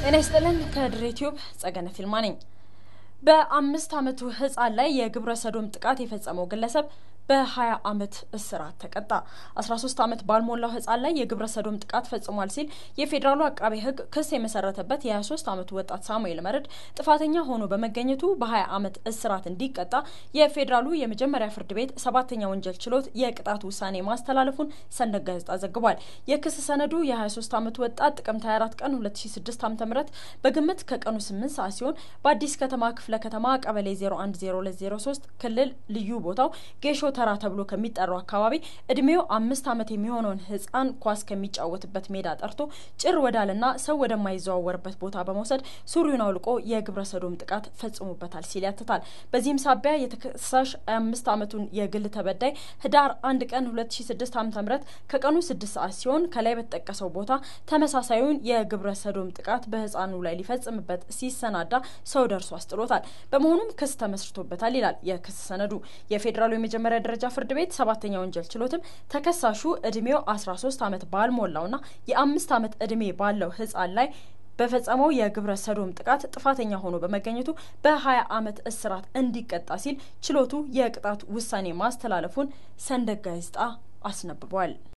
ጤና ይስጥልን። ከድሬ ቲዩብ ጸገነ ፊልማ ነኝ። በአምስት ዓመቱ ህፃን ላይ የግብረ ሰዶም ጥቃት የፈጸመው ግለሰብ በ20 ዓመት እስራት ተቀጣ። 13 ዓመት ባልሞላው ህፃን ላይ የግብረ ሰዶም ጥቃት ፈጽሟል ሲል የፌዴራሉ አቃቤ ሕግ ክስ የመሰረተበት የ23 ዓመቱ ወጣት ሳሙኤል መረድ ጥፋተኛ ሆኖ በመገኘቱ በ20 ዓመት እስራት እንዲቀጣ የፌዴራሉ የመጀመሪያ ፍርድ ቤት ሰባተኛ ወንጀል ችሎት የቅጣት ውሳኔ ማስተላለፉን ሰንደቅ ጋዜጣ ዘግቧል። የክስ ሰነዱ የ23 ዓመቱ ወጣት ጥቅምት 24 ቀን 2006 ዓ.ም በግምት ከቀኑ 8 ሰዓት ሲሆን በአዲስ ከተማ ክፍለ ከተማ ቀበሌ 010203 ክልል ልዩ ቦታው ጌሾ ተራ ተብሎ ከሚጠራው አካባቢ እድሜው አምስት ዓመት የሚሆነውን ህፃን ኳስ ከሚጫወትበት ሜዳ ጠርቶ ጭር ወዳልና ሰው ወደማይዘዋወርበት ቦታ በመውሰድ ሱሪውን አውልቆ የግብረ ሰዶም ጥቃት ፈጽሞበታል ሲል ያትታል። በዚህም ሳቢያ የተከሳሽ አምስት ዓመቱን የግል ተበዳይ ህዳር አንድ ቀን 2006 ዓ.ም ከቀኑ ስድስት ሰዓት ሲሆን ከላይ በተጠቀሰው ቦታ ተመሳሳዩን የግብረ ሰዶም ጥቃት በህፃኑ ላይ ሊፈጽምበት ሲሰናዳ ሰው ደርሶ አስጥሎታል። በመሆኑም ክስ ተመስርቶበታል ይላል የክስ ሰነዱ። የፌዴራሉ የመጀመሪያ ደረጃ ፍርድ ቤት ሰባተኛ ወንጀል ችሎትም ተከሳሹ እድሜው 13 ዓመት ባልሞላውና የአምስት ዓመት እድሜ ባለው ህፃን ላይ በፈጸመው የግብረ ሰዶም ጥቃት ጥፋተኛ ሆኖ በመገኘቱ በ20 ዓመት እስራት እንዲቀጣ ሲል ችሎቱ የቅጣት ውሳኔ ማስተላለፉን ሰንደቅ ጋዜጣ አስነብቧል።